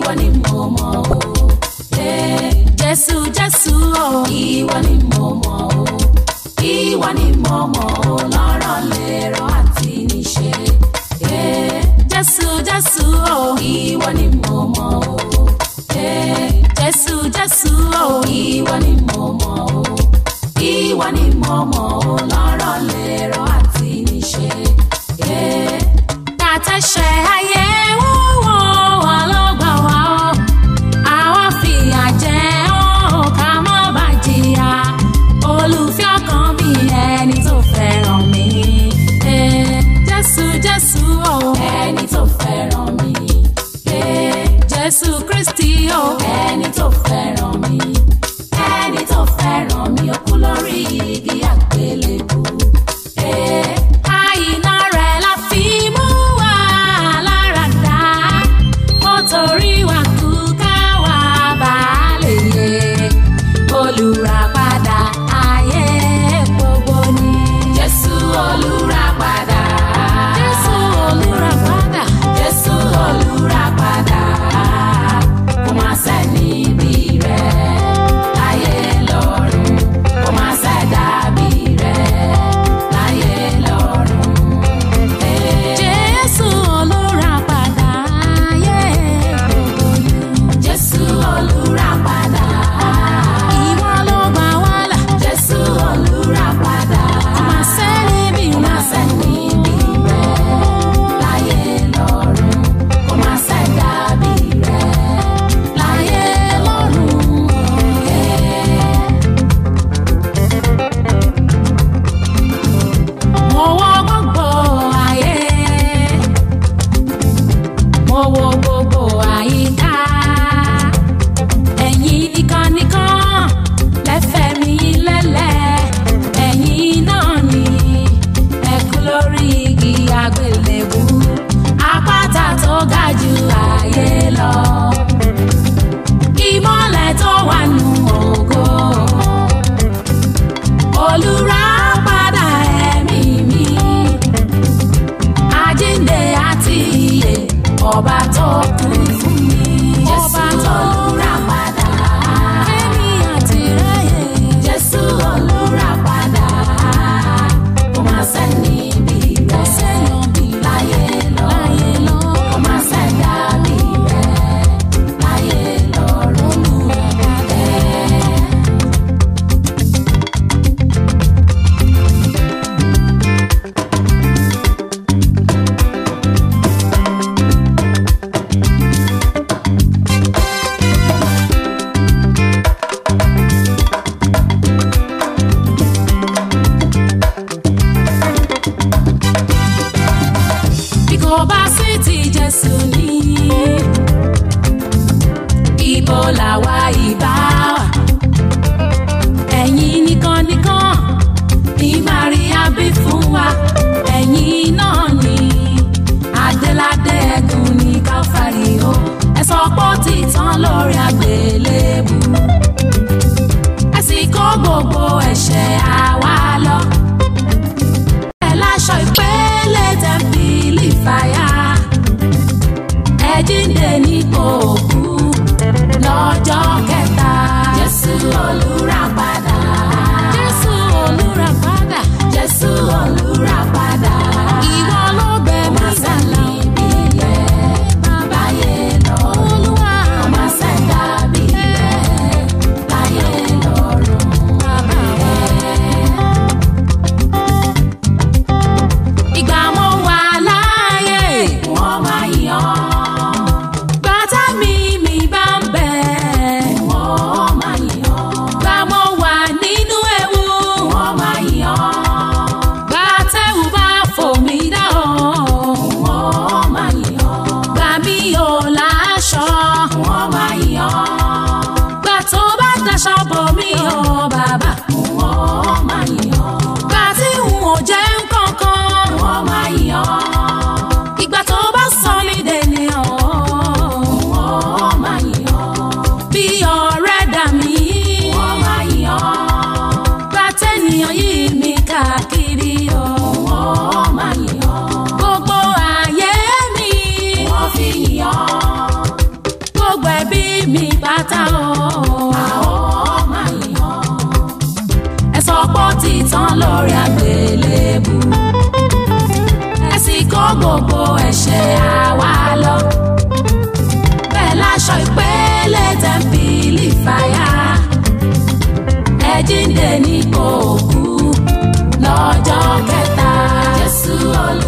ìwọ ni mo mọ̀ o. Eh, Jésù Jésù o, ìwọ ni mo mọ̀ o. Ìwọ ni mo mọ̀ o, lọ́rọ̀ lérò àti níṣe. Eh, Jésù Jésù o, ìwọ ni mo mọ̀ o. Eh, Jésù Jésù o, ìwọ ni mo mọ̀ o. Ìwọ ni mo mọ̀ o, lọ́rọ̀ lérò àti níṣe. Eh, Tàtẹ́ṣẹ̀ ayé wúwo wà lọ́gbà wá ọ́. Àwa fìyà jẹ ọ́ ká má bà jìyà. Olùfẹ́ ọkàn mi ẹni tó fẹ́ràn mi. Eh, Jésù Jésù o, ẹni tó fẹ́ràn mi. Eh, Jésù Kristi o, ẹni tó fẹ́ràn mi. Ẹni tó fẹ́ràn mi ó kú lórí igi àgbélébùú. Eh, àìná rẹ̀ la fi mú wa láradá. Ó torí wa kú ká wá bá lè yé. Olùràpadà ayé gbogbo ni. Jésù olùràpadà. Jésù olùràpadà. Jésù olùràpadà. Kò má sẹ́ni bí rẹ̀ láyé lọ́run. Kò má sẹ́dá bí rẹ̀ láyé lọ́run. Jésù olùràpadà ayé gbogbo ni. Jésù olùràpadà. Ìwọ ló gbà wá là. Jésù olùràpadà. Kò má sẹ́ni bí rẹ̀. Kò má sẹ́ni bí rẹ̀ láyé lọ́run. Kò má sẹ́dá bí rẹ̀ láyé lọ́run. Mo wọ gbogbo ayé mo wo gbogbo àyíká ẹ̀yin nìkan nìkan lẹ́fẹ̀ mi lẹ́lẹ̀ ẹ̀yin náà ni ẹ kú lórí igi àgbélébú àpáta tó ga jù ayé lọ ìmọ̀lẹ̀ tó wà nù ògo olùràpadà ẹ̀mí mi àjíǹde àti ìyè ọba tó kú fún mi. ọba tó lura padà. kémi àti ráyè. jésù olùrà padà. kò má sẹ́ni bí rẹ̀. kò sẹ́yàn bí láyé lọ. láyé lọ. kò má sẹ́dá bí rẹ̀. láyé lọ́run. olùrà padà. bí kò bá sí ti jésù ní ibo làwa ìbá wà ẹ̀yin nìkan nìkan ní maria bí fún wa ẹ̀yin náà ni adéládé ẹ̀gùn ní káfárí o ẹ sọ pé ó ti tán lórí àgbélébù ẹ sì kó gbogbo ẹ̀ṣẹ̀ àwa lọ ẹ láṣọ ìpele tẹ̀m̀pìlì fàyà ẹ jíǹde nípò òkú lọ́jọ́ kẹta. Jésù olùràpadà. Jésù olùràpadà. Jésù olùràpadà. Ìwọ ló bẹ̀ mí sálà. ìbílẹ̀ láyé lọ. Olúwa. Ọmọ sẹ́dá bílẹ̀ láyé lọ́run. Bàbá wa. Ìgbà mo wà láàyè, wọ́n máa yàn. Bàtà mi pátá o. a ó máa yàn. ẹ sọ pé ó ti tán lórí àgbélébù. ẹ sì kó gbogbo ẹ̀ṣẹ̀ àwa lọ. bẹ́ẹ̀ láṣọ ìpele tẹ̀m̀pìlì fàyà. ẹ jíǹde ní kò kú lọ́jọ́ kẹta. jésù olú.